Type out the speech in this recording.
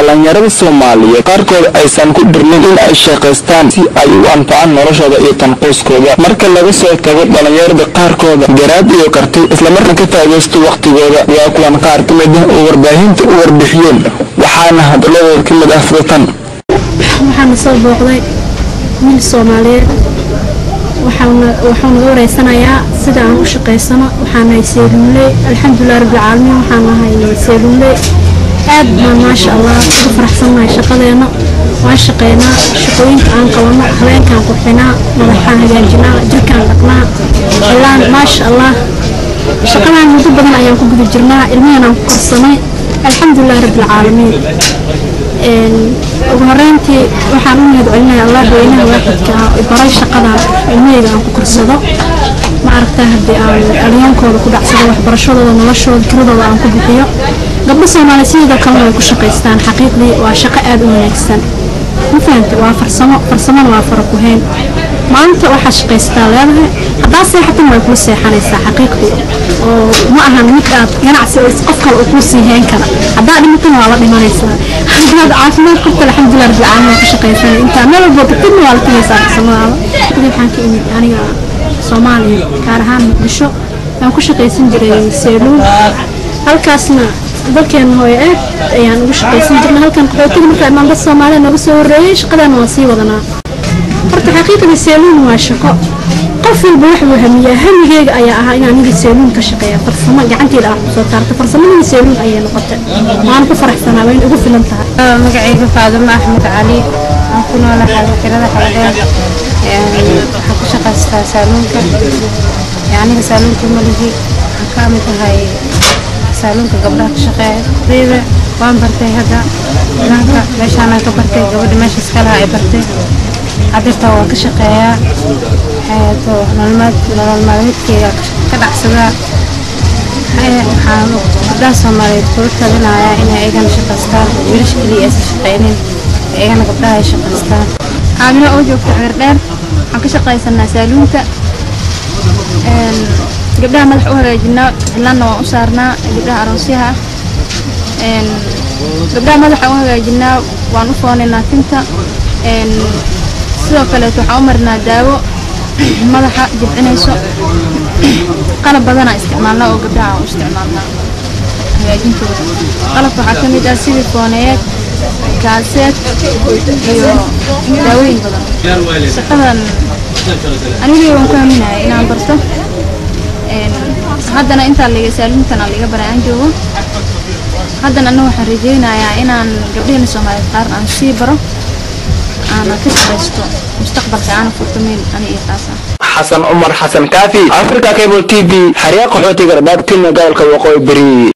dhallinyarada soomaaliyeed qaarkood aysan ku dhirnin in ay shaqaystaan si ay u anfacaan noloshooda iyo tanquuskooda marka laga soo tago dhallinyarada qaarkooda garaad iyo karti islamarkaan ka faa'idaysto wakhtigooda waa kuwan qaar ka mid ah oo warbaahinta u warbixiyeen waxaana hadalladooda ka mid ah sidatan waxaana soo booqday wiil soomaaliyeed waxauna wareysanayaa sida aan u shaqaysano waxaanahay seeluunley alxamdulilah rabbilcaalamiin waxaan nahay seeluunley aad baan maasha allah ugu faraxsannahay shaqadeena waan shaqeynaa shaqooyinka aan qabano habeenkaan qurxinaa madaxaan hagaajinaa jirkaan dhaqnaa ilaan maasha allah shaqadaan muddo badan ayaan ku guda jirnaa ilmahanaan ku korsanay alxamdulilah rabbilcaalamiin ugu horeyntii waxaan u mahad celinaya allah weynaha waaxidka ah oo baray shaqadan ilmaheyga aan ku korsado ma aragtaa haddii aan alyoonkooda ku dhacsado waxbarashadooda noloshooda kiradooda aan ku bixiyo gabdho soomaaliya sidoo kalena way ku shaqaystaan xaqiiqdii waa shaqo aada u wanaagsan ma fahanta waa farsamo farsamona waa fara ku hayn maanta waxaa shaqaystaa leedahay haddaa seexatan way kula seexanaysaa xaqiiqdii oo ma ahan mid aad ganacsi oo qof kale uu kuu sii hayn kara haddaa dhimatana waa la dhimanaysaa haddaad caafimaad qabta alxamdulilah rabbil caalamiin ku shaqaysanay intaa meel walbo tagtidna waa la tagaysaa farsamadaada waxaan ka imid aniga soomaaliya gaar ahaan muqdisho waan ku shaqaysan jiray seeluun halkaasna dalkeena hooyo aad ayaan ugu shaqaysan jirnay halkan qaxootiga marka imaan dad soomaaliya nooga soo horreeyey shaqadaana waan sii wadanaa horta xaqiiqdii seeluun waa shaqo qof walba wuxuu hamiyaa hamigeyga ayaa ahaa inaan aniga seeluun ka shaqeeya farsamo gacanteeda aan kusoo taarta farsamadii seeluun ayay noqotay waan ku faraxsanaa wayna ugu filan tahay magacayga faadumo axmed cali aan ku noolahay xarakirada xaladheer waxaan ku shaqaystaa saaluunka aniga saaluunka maligi waxaan ka mid tahay saaluunka gabdhaha ka shaqeeya riibe waan bartay hadda idanka meeshaanaan ka bartay gabadha meeshaas kalaha ay bartay cadirta waan ka shaqeeyaa nolol maalmeedkeyga ka dhacsadaa waxaan gabdhaha soomaaliyeed kula talinayaa inay ayagana shaqaystaan wiilasha keliya aysan shaqeynin ayagana gabdhaha ay shaqaystaan caamilo oo joogta xagardheer waxaan ka shaqaysanaa saaluunka gabdhaha madax u hagaajinaa cilaanna waan u saarnaa gabdhaha aroosyaha gabdhaha madaxa u hagaajinaa waan u foonaynaa tinta sidoo kaleeto waxaan u marinaa daawo madaxa jibcinayso qalab badanaa isticmaalnaa oo gabdhaha aan u isticmaalnaa hagaajintooda qalabka waxaa ka mid ah silifooneyeed kaaseed iyo daawooyin badan shaqadan anigii waan ku haminaya inaan barto haddana intaa liga saaluuntana liga bara aan joogo haddana anna waxaan rajaynayaa inaan gabdhaheena soomaaliyeed qaar aan sii baro aana ka shaqaysto mustaqbalka aana furto meel ani iyo taasa xasan cumar xasan kaafi africa cable t v xariiqa qaxootiga radaad kenya gobolka waqooyi beri